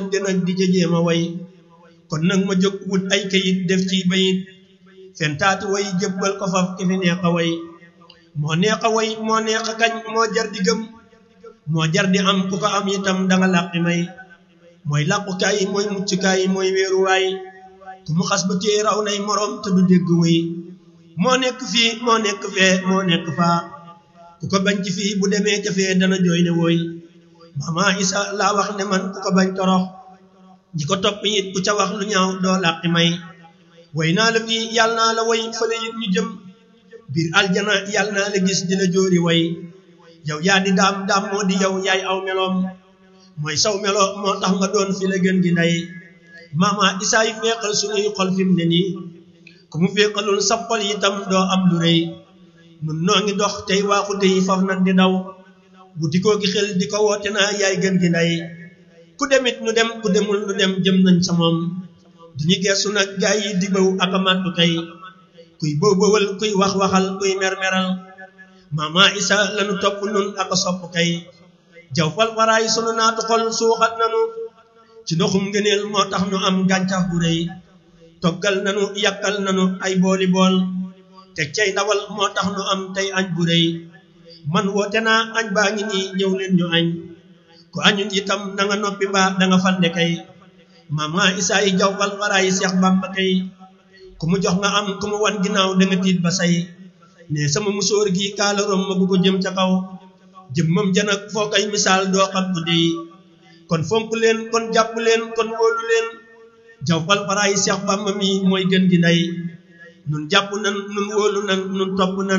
wante nag di ca jéema way kon nag ma jóg wut ay kayit def ci bayit fentaati way jëbbal ko faf ki fi neex a way moo neex a way moo neex a kañ moo jar di gëm moo jar di am ku ko am itam danga làqi may mooy làqukaay mooy muccukaay mooy wéeruwaay ku mu xas ba téye raw nay moroom te du dégg way moo nekk fii moo nekk fee moo nekk faa ku ko bañ ci fii bu demee ca fee dana jooy ne wooy mama isa laa wax ne man ku ko bañ torox ñi ko topp it ku ca wax lu ñaaw doo làqi may way naa la fii yàlla naa la way fële it ñu jëm biir aljana yàlla naa la gis di la jóori way yow yaa di daam daam moo di yow yaay aw meloom mooy saw melo moo tax nga doon fi la gën gi ndey mama isaa yi feeqal suñuy xol fi mu ne nii ku mu feeqalul sab xol itam doo am lu rëy nun noo ngi dox tey waaxu tey faf nag di daw wuti koo gi xel di ko woote naa yaay gën gi ndey ku demit nu dem ku demul nu dem jëm nañ sa moom duñu geesu nag gaay yi di bëw ak a màttu tey kuy bëw bëwal kuy wax waxal kuy mer-meral mama isa lanu topp nun ak a sopp kay jaw fal waraay sunu naatu xol suuxat nanu ci ndoxum ngëneel moo tax nu am gàncax bu rëy toggal nanu yàkkal nanu ay booli bool te cay ndawal moo tax nu am tey añ bu rëy man woote naa añ baa ngi nii ñëw leen ñu añ ku añun itam da nga noppi mbaa da nga fande kay mama isaa yi jaw fal waraay seex bamba kay ku mu jox nga am ku mu wan ginnaaw da nga tiit ba say ne sama musóor gi kaala rom ma bu ko jëm ca kaw jëmmam janak foo koy misaal doo xam ko dey kon fonk leen kon jàpp leen kon wóolu leen jaw fal faraay Seex Bàmba mi mooy gën gi ndey nun jàpp nan nun wóolu nan nun topp nan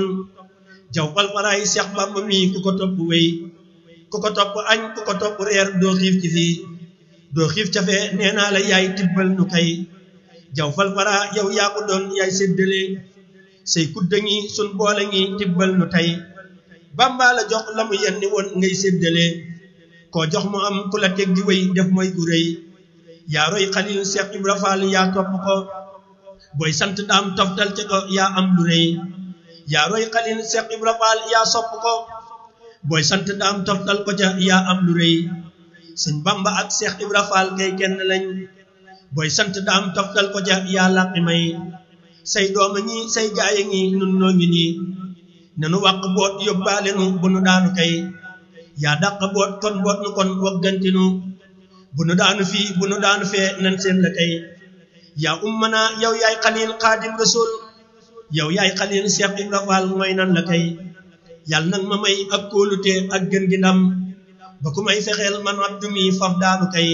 jaw fal faraay Seex Bàmba mi ku ko topp wéy ku ko topp añ ku ko topp reer doo xiif ci fii doo xiif ca fee nee naa la yaay tibbal nu kay jaw fal fara yow yaa ko doon yaay séddale say kudda ngi sun boole ngi tibbal nu tey Bàmba la jox la mu yenni woon ngay séddale koo jox mu am ku la teg di wéy def mooy gu rëy yaa roy xalil Seex Ibra Faal yaa topp ko booy sant daam toftal ci ko yaa am lu rëy yaa roy xalil Seex Ibra Faal yaa sopp ko booy sant daam toftal ko ca yaa am lu rëy sëñ Bamba ak Seex Ibra Faal kay kenn lañ booy sant daam toftal ko ca yaa làqi may say dooma ñi say gaaya ngi nun noo ngi nii nanu wàq boot yóbbaale nu bu nu daanu kay yaa dàq boot kon boot nu kon waggantinu bu nu daanu fii bu nu daanu fee nan seen la kay yaa ummana yow yaay xalil xaadim rasul yow yaay xalil Seex Ibra Faal mooy nan la kay yàlla nag ma may ak kóolute ak gën gi ndam ba ku may fexeel man abdu mi faf daanu kay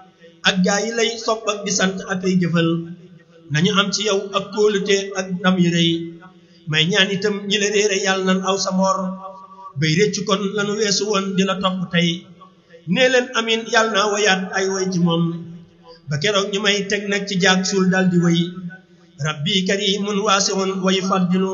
ak gaa yi lay sopp ak di sant ak ay jëfal nañu am ci yow ak kóolute ak ndam yu rëy may ñaan itam ñi la réere yàlla nan aw sa mor bay réccu kon lanu weesu woon di la topp tey nee leen amin yàlla naa wayaat ay way ci moom ba keroog ñu may teg nag ci jaag suul dal di way rabbi karimun waasiun way faddinu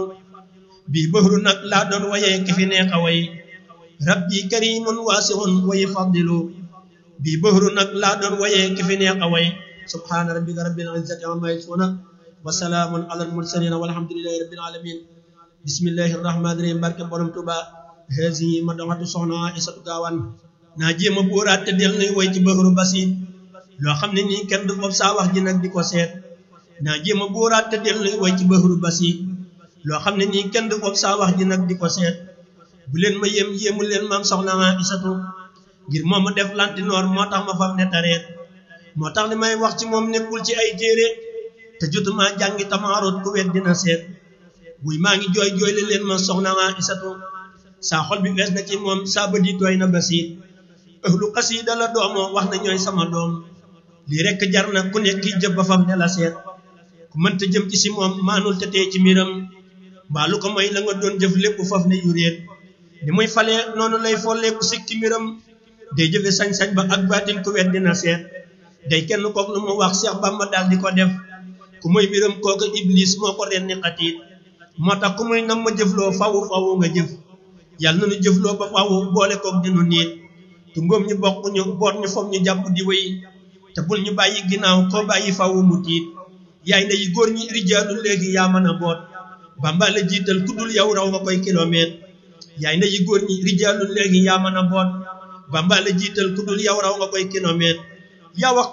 bii bëhru nag laa doon wayee ki fi neex a way rabbi karimun waasiun way faddilu bii bëhru nag laa doon wayee ki fi neex a way subhaana rabbika rabbil izzati amma yasifuna wa salaamun alal mursalin walhamdulillahi rabbil alamin bismillahi rahmaani rahim barke borom tuba hesi ma doxatu soxna isatu gaawaan naa jéem a buuraat te del nuy woy ci bëxru basit loo xam ne nii kenn du foofu saa wax ji nag di ko seet naa jéem a buuraat te del nuy woy ci bëxru basit loo xam ne nii kenn du foofu saa wax ji nag di ko seet bu leen ma yéem yéemu leen maam soxna isatu ngir moom ma def lantinoor moo tax ma fam ne tareet moo tax li may wax ci moom nekkul ci ay téere te jotuma jàngi tamaarut ku wet dina seet buy maa ngi jooy jooy le leen ma soxna isatu saa xol bi fees na ci moom saa bët yi tooy na basiit ëhlu xasiida la doomoo wax na ñooy sama doom lii rekk jar na ku nekk jëb ba fam ne la seet ku mënta jëm ci si moom maanul te tee ci mbiram mbaa lu ko may la nga doon jëf lépp faf ne yuréet ni muy falee noonu lay folleeku sikki mbiram day jëfe sañ-sañ ba ak baatin ku wet dina seet day kenn kook lu mu wax Seex Bàmba daal di ko def ku muy mbiram kooku iblis moo ko ren ni xatiit moo tax ku muy nam ma jëfloo fawu fawu nga jëf yàlla na nu jëfloo ba fawu boole kook dinu niit tu ngóom ñu bokk ñu boot ñu foog ñu jàpp di wéy te bul ñu bàyyi ginnaaw koo bàyyi fawu mu tiit yaay ndeyi góor ñi rijaalu léegi yaa mën a boot Bàmba la jiital ku dul yow raw nga koy kilomètre yaay ndeyi góor ñi rijaalu léegi yaa mën a boot Bàmba la jiital ku dul yow raw nga koy kilomètre yaa wax